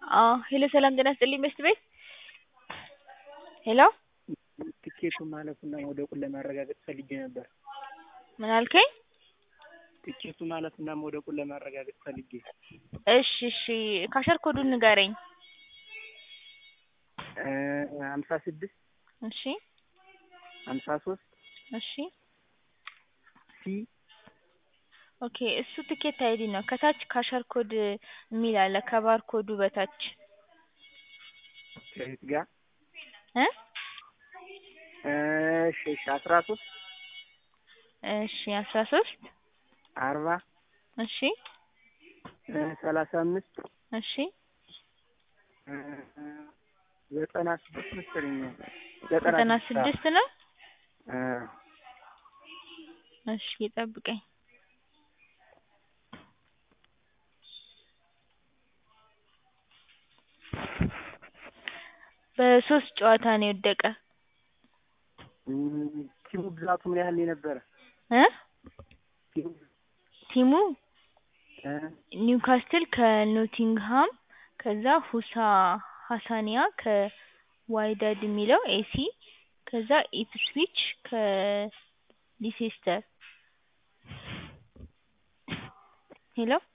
አዎ ሄሎ ሰላም ጤና ይስጥልኝ በሽት ቤት ሄሎ ትኬቱ ማለፉና መውደቁን ለማረጋገጥ ፈልጌ ነበር። ምን አልከኝ? ትኬቱ ማለፉና መውደቁን ለማረጋገጥ ፈልጌ። እሺ እሺ ካሸር ኮዱን ንገረኝ። ሀምሳ ስድስት እሺ ሀምሳ ሶስት እሺ ሲ ኦኬ እሱ ትኬት አይዲ ነው። ከታች ካሸር ኮድ የሚል አለ ከባር ኮዱ በታች ከየት ጋር? እ እሺ እሺ አስራ ሶስት እሺ አስራ ሶስት አርባ እሺ ሰላሳ አምስት እሺ ዘጠና ስድስት መሰለኝ ዘጠና ስድስት ነው። እ እሺ ጠብቀኝ። በሶስት ጨዋታ ነው የወደቀ። ቲሙ ብዛቱ ምን ያህል የነበረ? እ ቲሙ ቲሙ እ ኒውካስትል ከኖቲንግሃም ከዛ ሁሳ ሀሳኒያ ከዋይዳድ የሚለው ኤሲ ከዛ ኢፕስዊች ከሊሴስተር ሄሎ